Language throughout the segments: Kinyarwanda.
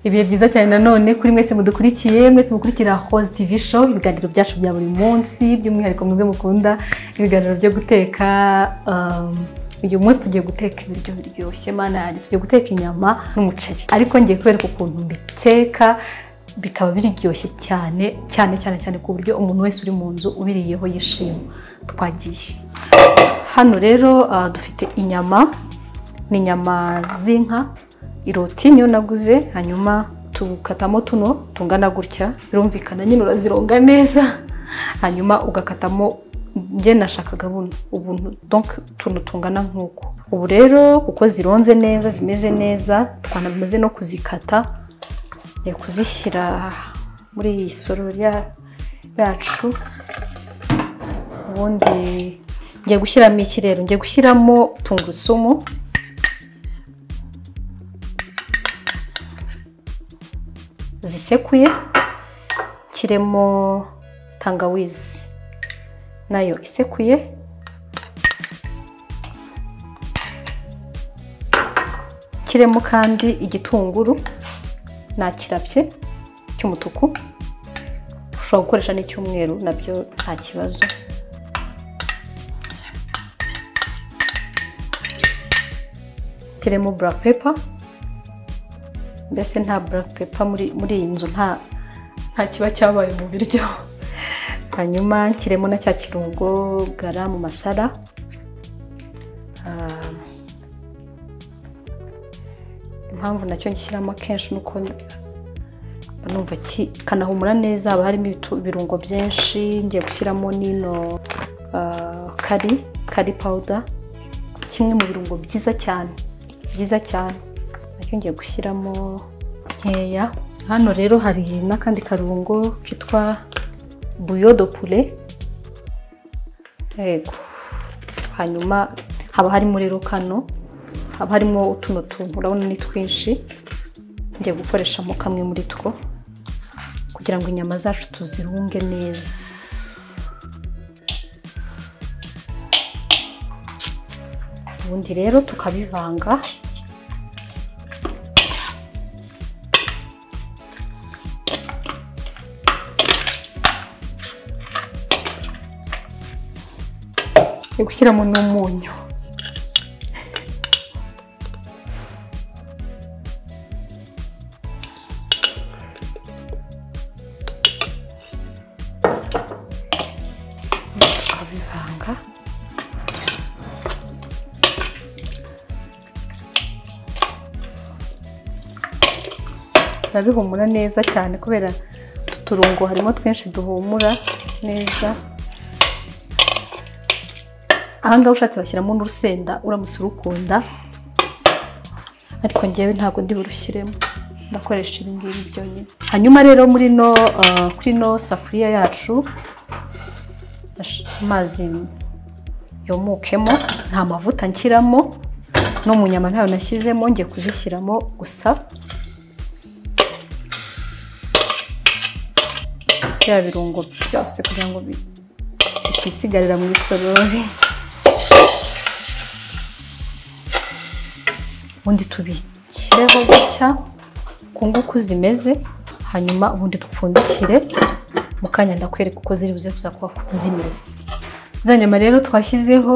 ibihe byiza cyane nanone kuri mwese mudukurikiye mwese mukurikira hozi tivi show ibiganiro byacu bya buri munsi by'umwihariko mwebwe mukunda ibiganiro byo guteka um, uyu munsi tugiye guteka ibiryo biryoshye mana yanjye tugiye guteka inyama n'umuceri ariko ngiye kubereka ukuntu mbiteka bikaba biryoshye cyane cyane cyane cyane ku buryo umuntu wese uri mu nzu ubiriyeho yishima twagiye hano rero ah, dufite inyama ni inyama z'inka iroti niyo naguze hanyuma tukatamo tuno tungana gutya birumvikana nyine urazironga neza hanyuma ugakatamo njye nashakaga buno ubuntu donc utuntu tungana nk'uko ubu rero kuko zironze neza zimeze neza twanamaze no kuzikata ni kuzishyira muri iyi sorori ya- yacu ubundi ngiye gushyiramo iki rero ngiye gushyiramo tungurusumu zisekuye kiremo tangawizi nayo isekuye kiremo kandi igitunguru nakirabye cy'umutuku ushobora gukoresha n'icyumweru nabyo nta kibazo kiremo black pepper mbese nta black pepper muri, muri iyi nzu nta nta kiba cyabaye mu biryo hanyuma nshyiremo na cya kirungo gara mu masara Ah, impamvu nacyo ngishyiramo akenshi ni uko numva ki- kanahumura neza haba harimo ibitu- ibirungo byinshi ngiye gushyiramo n'ino ah, kari kari pawuda kimwe mu birungo byiza cyane byiza cyane nacyo ngiye gushyiramo nkeya hano rero hari n'akandi karungo kitwa buyo do pure yego hanyuma haba harimo rero kano haba harimo utuno tuntu urabona ni twinshi ngiye gukoreshamo kamwe muri two kugira ngo inyama zacu tuzirunge neza ubundi rero tukabivanga ni gushyiramo n'umunyu tukabivanga biba bihumura neza cyane kubera utu turungo harimo twinshi duhumura neza ahangaha ushatse bashyiramo n'urusenda uramutse urukunda ariko ngewe ntabwo ndi burushyiremo ndakoresha ibi ngibi byonyine hanyuma rero muri no ah, kuri no safuriya yacu nash- amazi yomokemo nta mavuta nshyiramo no mu nyama ntayo nashyizemo ngiye kuzishyiramo gusa bya birungo byose kugira ngo bi- bikisigarira mu isorori ubundi tubishyireho gutya ku nguku zimeze hanyuma ubundi dupfundikire mu kanya ndakwereka uko ziri buze kuza kuba zimeze za nyama rero twashyizeho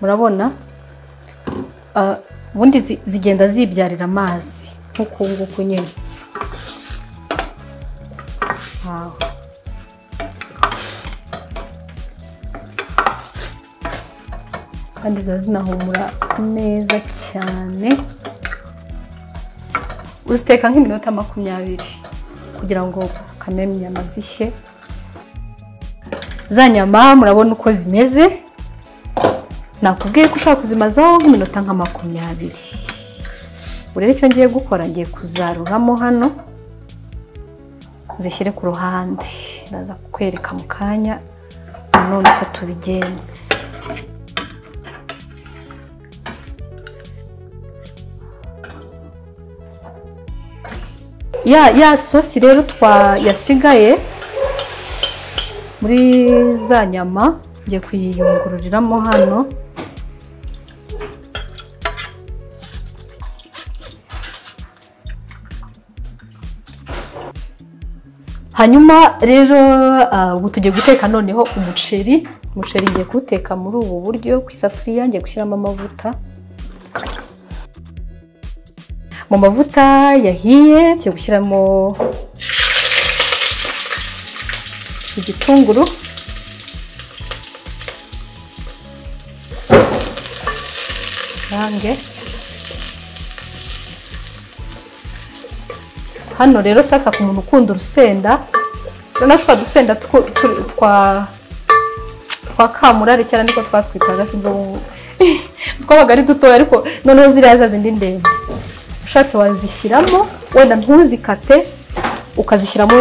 murabona ah, ubundi zi- zigenda zibyarira amazi nk'uku nguku nyine Aho. kandi ziba zinahumura neza cyane uziteka nk'iminota makumyabiri kugira ngo kamere inyama zishye za nyama murabona uko zimeze nakubwiye ko ushobora kuzimazaho nk'iminota nka makumyabiri ubu rero icyo ngiye gukora ngiye kuzaruramo hano zishyire ku ruhande ndaza kukwereka mu kanya nanone uko tubigenza ya ya sosi rero twa yasigaye muri za nyama ngiye kuyiyungururiramo hano hanyuma rero ah, ubu tugiye guteka noneho umuceri umuceri ngiye kuwuteka muri ubu buryo ku isafuriya ngiye gushyiramo amavuta mu mavuta yahiye tugiye gushyiramo igitunguru Range. hano rero sasa ku muntu ukunda urusenda urabona twa dusenda twu- turi- twa twa kamurari cyane niko twatwitaga si twabaga ari dutoya ariko noneho ziriya za zindi ndende ushatse wazishyiramo wenda ntuzikate ukazishyiramo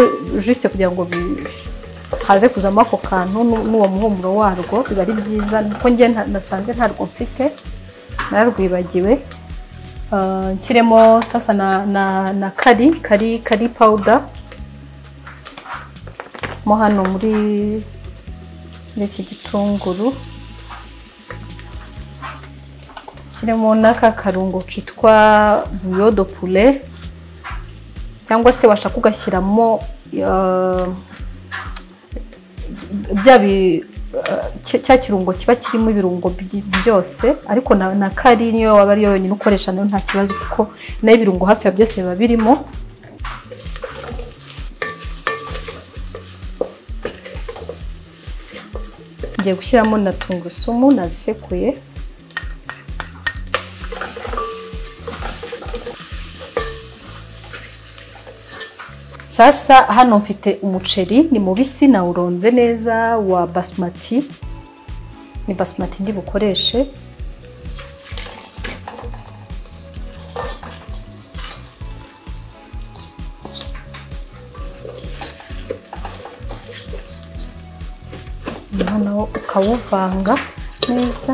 jisite kugira ngo bi- haze kuzamo ako kantu n'u- n'uwo muhumuro warwo biba ari byiza kuko njye nta- nasanze ntarwo mfite narwibagiwe Ah, nshyiremo sasa na na na kari kari kari pawuda mo hano muri muri iki gitunguru nshyiremo n'aka karungo kitwa buyodo pure cyangwa se washaka ugashyiramo ah, bya bi eh, cya cya kirungo kiba kirimo ibirungo by- byose ariko na, na kari niyo waba ariyo yonyine ukoresha nayo nta kibazo kuko nayo ibirungo hafi ya byose biba birimo ngiye gushyiramo na tungurusumu nazisekuye sasa hano mfite umuceri ni mubisi nawuronze neza wa basmati ni basmati ndi bukoreshe noneho ukawuvanga neza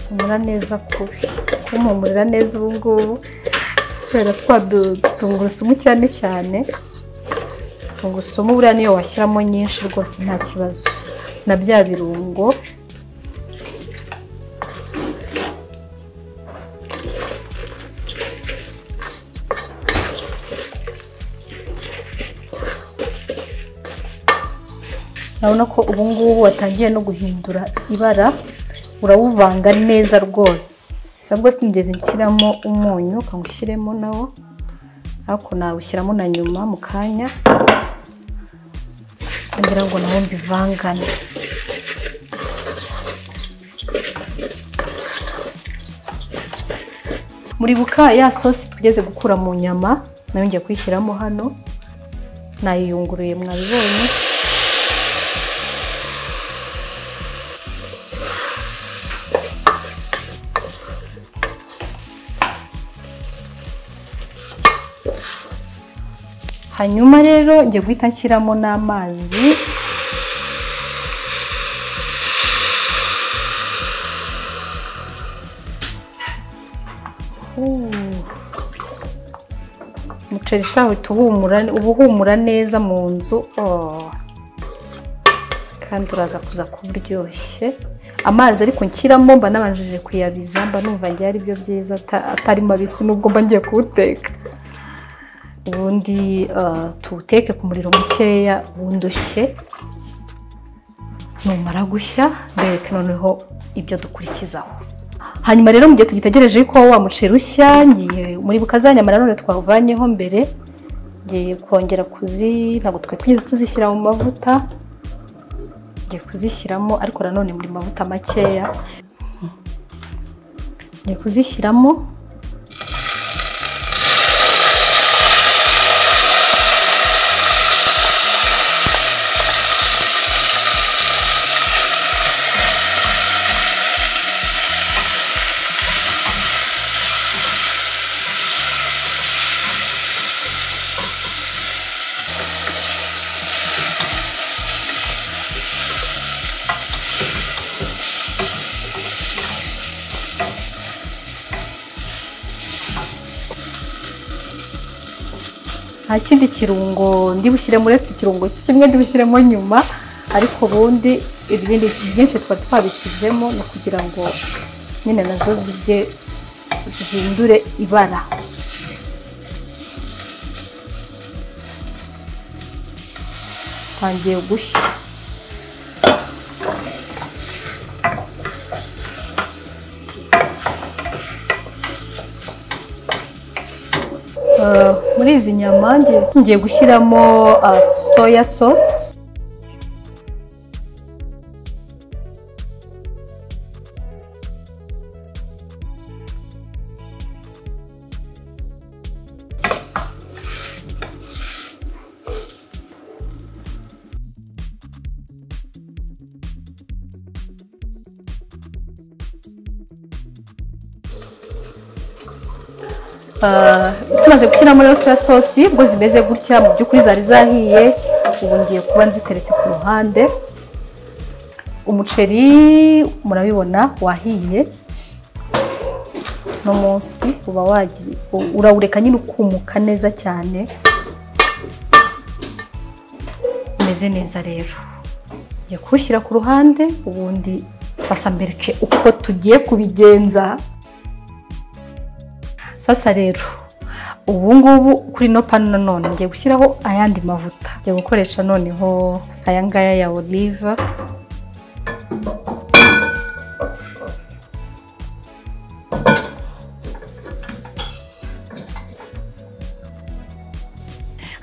humura neza kubi kumpumurira neza ubu ngubu kubera twa du- tungurusumu cyane cyane tungurusumu buriya niyo washyiramo nyinshi rwose nta kibazo na bya birungo urabona ko ubu ngubu watangiye no guhindura ibara urawuvanga neza rwose ahubwo sinigeze nshyiramo umunyu ukanga ushyiremo nawo ariko nawushyiramo na nyuma mu kanya kugira ngo nawo mbivangane muribuka ya sosi tugeze gukura mu nyama nayo ngiye kuyishyiramo hano nayiyunguruye mwabibonye hanyuma rero ngiye guhita nshyiramo n'amazi Uh. umuceri shaho uhita uhumura uba uhumura neza mu nzu Oh. kandi uraza kuza kuba uryoshye amazi ariko nshyiramo mba nabanjije kuyabiza mba numva ngiye ari byo byiza ata- atari mabisi n'ubwo mba ngiye kuwuteka ubundi ah, tuwuteke ku muriro mukeya ubundi ushye numara gushya mbereke noneho ibyo dukurikizaho hanyuma rero mu gihe tugitegereje ko wa muceri ushya ngiye muri bukazanyamara none twawuvanyeho mbere ngiye kongera kuzi ntabwo twari twigeze tuzishyira mu mavuta ngiye kuzishyiramo ariko nanone muri mavuta makeya ngiye kuzishyiramo nta kindi kirungo ndi bushyiremo uretse ikirungo kimwe ndi bushyiremo nyuma ariko ubundi ibindi byinshi tuba twabishyizemo ni ukugira ngo nyine nazo zijye zihindure ibara twangiye gushya Eh, muri izi nyama ngiye- ngiye gushyiramo ah, soya sauce Ah, tumaze gushyiramo rero soya sosi ubwo zimeze gutya mu by'ukuri zari zahiye ubu ngiye kuba nziteretse ku ruhande umuceri murabibona wahiye uno munsi uba wagiye u- urawureka nyine ukumuka neza cyane umeze neza rero ngiye kuwushyira ku ruhande ubundi sasa mbereke uko tugiye kubigenza sasa rero ubu ngubu kuri ino panu nanone ngiye gushyiraho ayandi mavuta ngiye gukoresha noneho aya ngaya ya oliva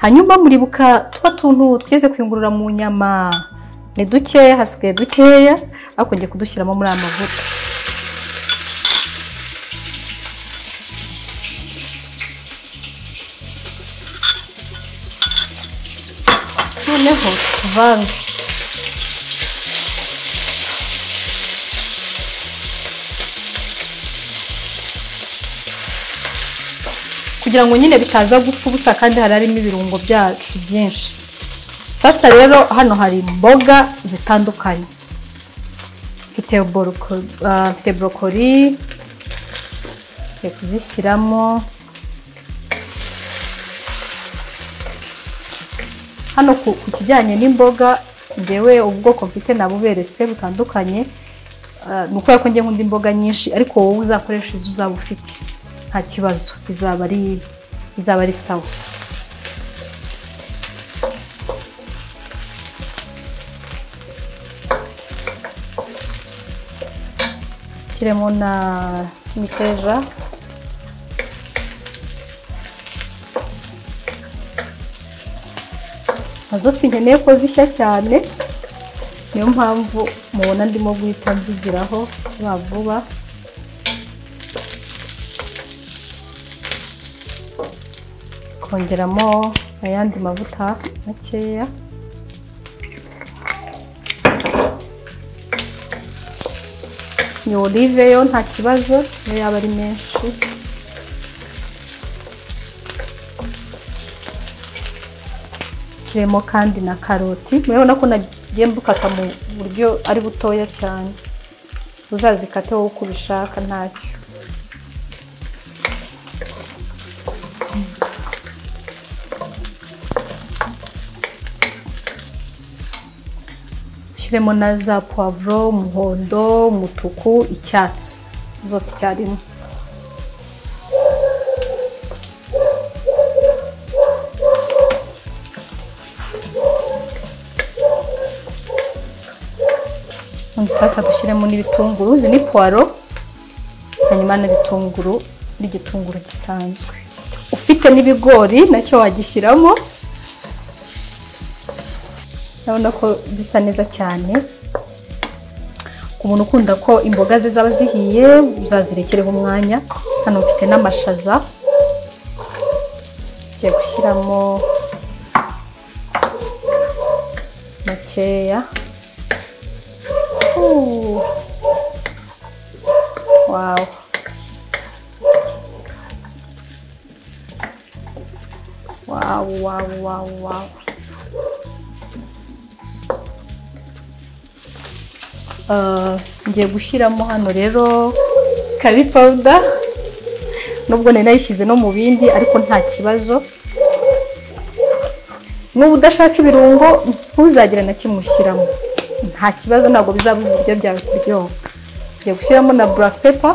hanyuma muribuka twa tuntu twigeze kuyungurura mu nyama ni dukeya hasigaye dukeya ariko ngiye kudushyiramo muri aya mavuta noneho tuvange kugira ngo nyine bitaza gupfa ubusa kandi hari harimo ibirungo byacu byinshi sasa rero hano hari imboga zitandukanye mfite boroko- ah, mfite borokori ngiye kuzishyiramo hano ku ku kijyanye n'imboga ngewe ubwoko mfite nabuberetse butandukanye Ah, ni ukubera ko ngiye nkunda imboga nyinshi ariko wowe uzakoresha izo uzaba ufite nta kibazo izaba ari izaba ari sawa shyiremo na imiteja nazo sinkeneye ko zishya cyane niyo mpamvu mubona ndimo guhita mbigiraho vuba vuba kongeramo ayandi mavuta makeya ni olive yo nta kibazo niyo yaba ari menshi kirimo kandi na karoti murabona ko nagiye mbukata mu buryo ari butoya cyane uzazikate wowe uko ubishaka ntacyo ushyiremo na za puwavuro umuhondo umutuku icyatsi zose icyarimwe ubundi sasa dushyiremo n'ibitunguru izi ni puwaro hanyuma n'ibitunguru n'igitunguru gisanzwe ufite n'ibigori nacyo wagishyiramo urabona ko zisa neza cyane ku muntu ukunda ko imboga ze zaba zihiye uzazirekereho umwanya hano mfite n'amashaza ngiye gushyiramo makeya Ooh. Wow. Wow, wow, wow, wow. Uh, ngiye gushyiramo hano rero kari powder nubwo nari nayishyize no mu bindi ariko nta kibazo n'ubu udashaka ibirungo ntuzagire na kimwe ushyiramo nta kibazo ntabwo bizabuza ibiryo byawe kuryoha ugiye gushyiramo na black pepper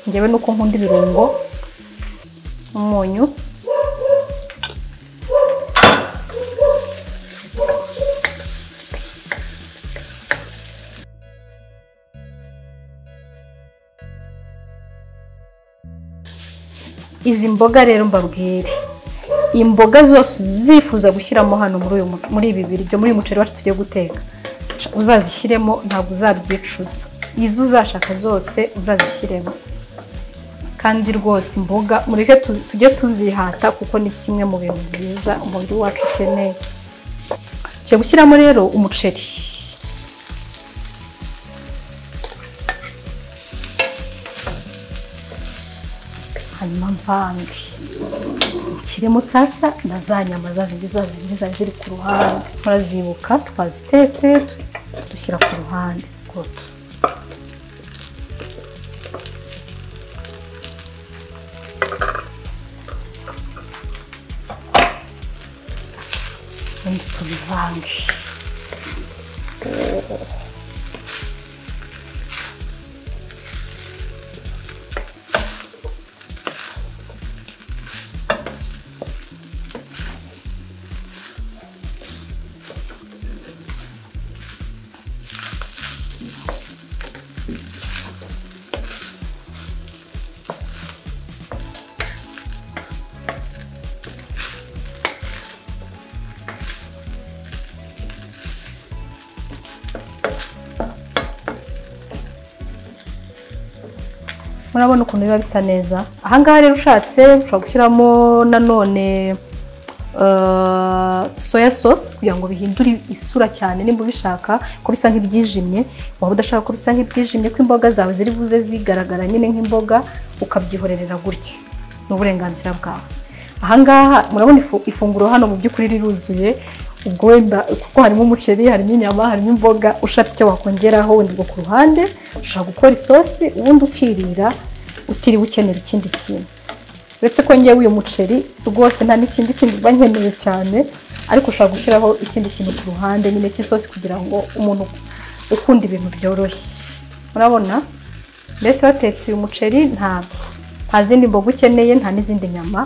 ngewe nuko nkunda ibirungo umunyu izi mboga rero mbabwire imboga zose uzifuza gushyiramo hano muri uyu mu- muri ibi biryo muri uyu muceri wacu tugiye guteka uzazishyiremo ntabwo uzabyicuza izo uzashaka zose uzazishyiremo kandi rwose imboga mureke tu- tujye tuzihata kuko ni kimwe mu bintu byiza umubiri wacu ukeneye tugiye gushyiramo rero umuceri hanyuma mvange kirimo sasa na za nyama za zindi za zindi zari ziri ku ruhande murazibuka twazitetse dushyira ku ruhande goto ubundi tubivange murabona ukuntu biba bisa neza ahangaha rero ushatse ushobora gushyiramo nanone eh, soya sosi kugira ngo bihindure isura cyane nimba ubishaka ko bisa nk'ibyijimye waba udashaka ko bisa nk'ibyijimye ko imboga zawe ziri buze zigaragara nyine nk'imboga ukabyihorerera gutya ni uburenganzira bwawe ahangaha murabona ifu- ifunguro hano mu by'ukuri riruzuye ubwo wenda kuko harimo umuceri harimo inyama harimo imboga ushatse icyo wakongeraho wenda ubwo ku ruhande ushobora gukora isosi ubundi ukirira utiriwe ukenera ikindi kintu uretse ko ngewe uyu muceri rwose nta n'ikindi kintu mba nkeneye cyane ariko ushobora gushyiraho ikindi kintu ku ruhande nyine cy'isosi kugira ngo umuntu ukunda ibintu byoroshye murabona mbese watetse uyu muceri nta nta zindi mboga ukeneye nta n'izindi nyama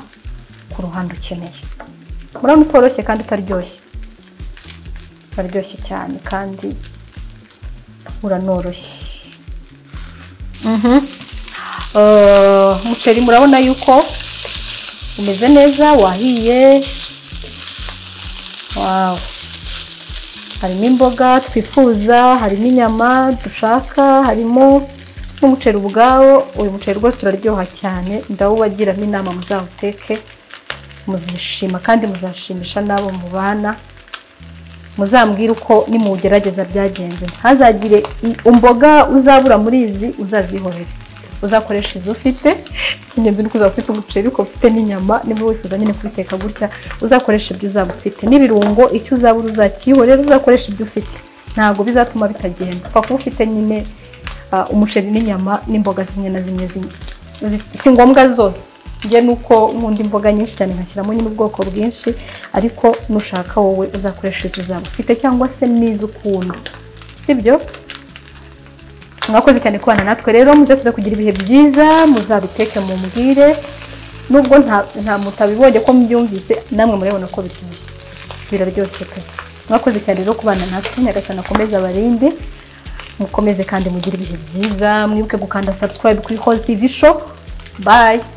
ku ruhande ukeneye murabona utoroshye kandi utaryoshye uraryoshye cyane kandi uranoroshye Eh, umuceri murabona yuko umeze neza wahiye wawu harimo imboga twifuza harimo inyama dushaka harimo n'umuceri ubwawo uyu muceri rwose uraryoha cyane ndawubagiramo inama muzawuteke muzishima kandi muzashimisha n'abo mubana muzambwire uko nimugerageza byagenze ntazagire i- umboga uzabura muri izi uzazihorere uzakoresha izo ufite ingenzi ni uko uzaba ufite umuceri uko ufite n'inyama niba wifuza nyine kubiteka gutya uzakoresha ibyo uzaba ufite n'ibirungo icyo uzabura uzakihorera uzakoresha ibyo ufite ntabwo bizatuma bitagenda upfa kuba ufite nyine ah, umuceri n'inyama n'imboga zimwe na zimwe zimwe Zi- si ngombwa zose njye ni uko nkunda imboga nyinshi cyane nkashyiramo nyine ubwoko bwinshi ariko nushaka wowe uzakoresha izo uzaba ufite cyangwa se n'izo ukunda sibyo mwakoze cyane kubana natwe rero muze kuza kugira ibihe byiza muzabiteke mumbwire nubwo nta nta mutabibonye ko mubyumvise namwe murabona ko biryoshye biraryoshye pe mwakoze cyane rero kubana natwe nyagasana akomeze abarinde mukomeze kandi mugire ibihe byiza mwibuke gukanda subscribe kuri host tv show bye